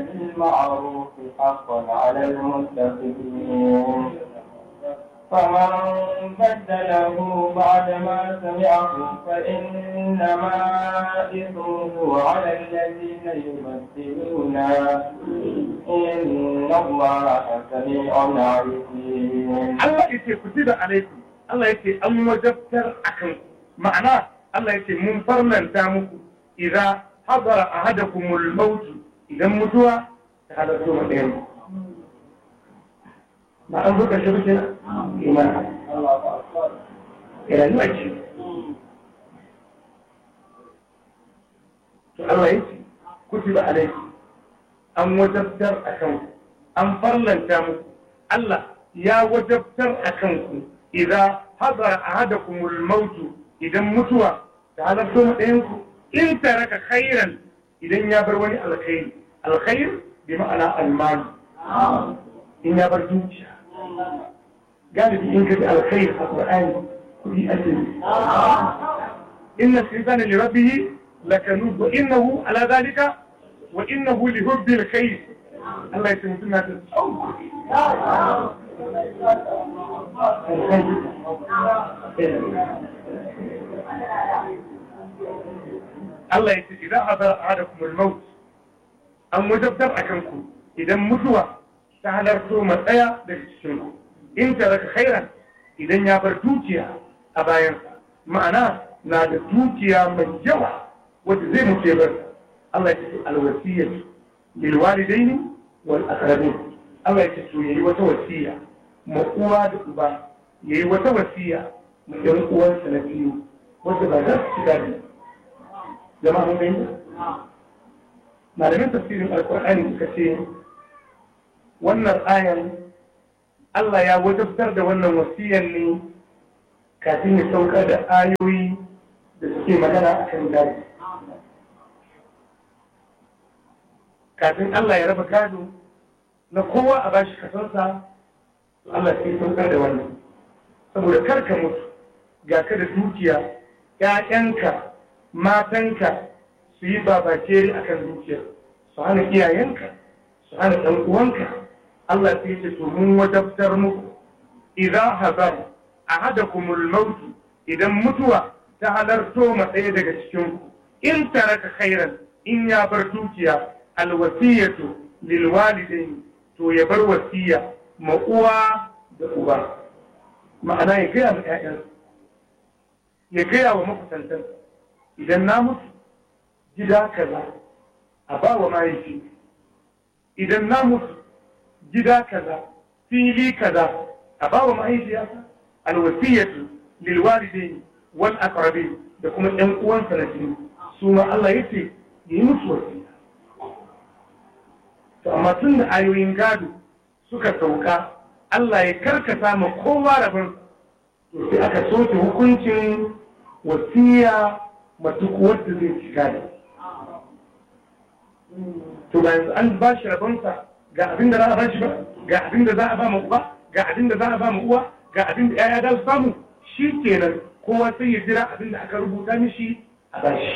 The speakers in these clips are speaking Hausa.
بالمعروف حقا على المتقين فمن بدله بعدما سمعه فإنما إثمه على الذين يبدلون إن الله سميع عليم Allah ya ce kutiba alaikum Allah ya ce an wajabtar akan ma'ana Allah ya ce mun farlanta muku idan hadara ahadakumul maut idan mutuwa ta halarta mu ɗayan ba an zo ƙarshe ba ke imani rayuwa ce to Allah ya ce kutiba alaikum an wajabtar akan an farlanta muku Allah ya wajabtar a kanku idan hadara ahadakumul mautu idan mutuwa ta halarta mu ɗayanku in taraka khairan idan ya bar wani alkhairi alkhair bi ma'ana almali in ya bar dukiya galibi in ka ji alkhair a qur'ani kudi ake inna shaytana li rabbih lakanud wa innahu ala dhalika wa innahu li hubbil khair Allah ya ce mutum na ta tsawon Allah ya ce idan hadara ahadakumul maut an wajabtar a kanku idan mutuwa ta halarto matsaya daga cikin ku in taraka khairan idan ya bar dukiya a bayansa ma'ana na da dukiya mai yawa wanda zai mutu ya bar Allah ya ce alwasiyyah lil walidaini wal aqrabin Allah ya ce to yayi wata wasiya ma uwa da uba yayi wata wasiya ma ɗan uwansa na biyu wanda ba za su ci gadi jama'a mun gani malamin tafsirin alkur'ani suka ce wannan ayan Allah ya wajabtar da wannan wasiyan ne kafin ya sauka da ayoyi da suke magana a kan gadi kafin Allah ya raba gado na kowa a bashi kasarsa Allah sai saukar da wannan saboda karka mutu ga ka da dukiya ‘ya'yanka matanka su yi babakere a kan dukiya su hana iyayenka su hana ɗan uwanka Allah sai ce to mun wajabtar muku idan hazar a hada kumul mautu idan mutuwa ta halarto matsayi daga cikinku in taraka khairan in ya bar dukiya alwasiyatu lil walidaini to ya bar wasiya ma uwa da uba ma'ana ya gaya ma 'ya'yansa ya gaya wa makusantansa idan na mutu gida kaza a ba wa mahaifi idan na mutu gida kaza fili kaza a ba wa mahaifiyarsa alwasiyatu lil walidaini wal aqrabin da kuma ƴan uwansa na jini su ma Allah yace yi musu wasiya to amma tun da ayoyin gado suka sauka Allah ya karkata ma kowa rabin to sai aka soke hukuncin wasiya ma duk wanda zai ci gado to ba yanzu an ba shi rabonsa ga abin da za a ba shi ba ga abin da za a ba ma uba ga abin da za a ba ma uwa ga abin da yaya da su samu shi kenan kowa sai ya jira abin da aka rubuta mishi a ba shi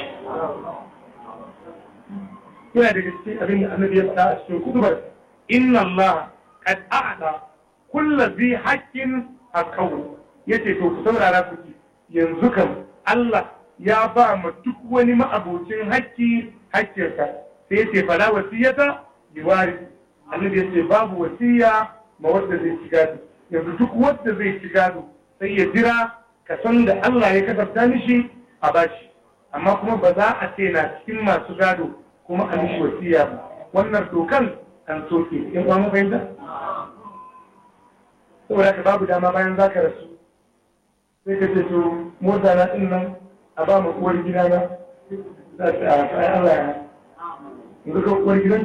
yana daga cikin abin da annabi ya faɗa a cikin kutubar inna Allah qad a'ta kullu zi haqqin haqqahu yace to ku saurara ku ji yanzu kan Allah ya ba ma duk wani ma'abocin haƙƙi haƙƙinsa sai yace fala wasiyata bi warith annabi yace babu wasiya ma wanda zai ci gado yanzu duk wanda zai ci gado sai ya jira ka san da Allah ya kasafta mishi a bashi amma kuma ba za a ce na cikin masu gado kuma a mishi wasiya ba wannan dokan an soke in ba mu fahimta saboda ka babu dama bayan za ka rasu sai ka ce to mota na din nan a ba mu uwar gida na za ta a Allah ya yanzu ka uwar gidan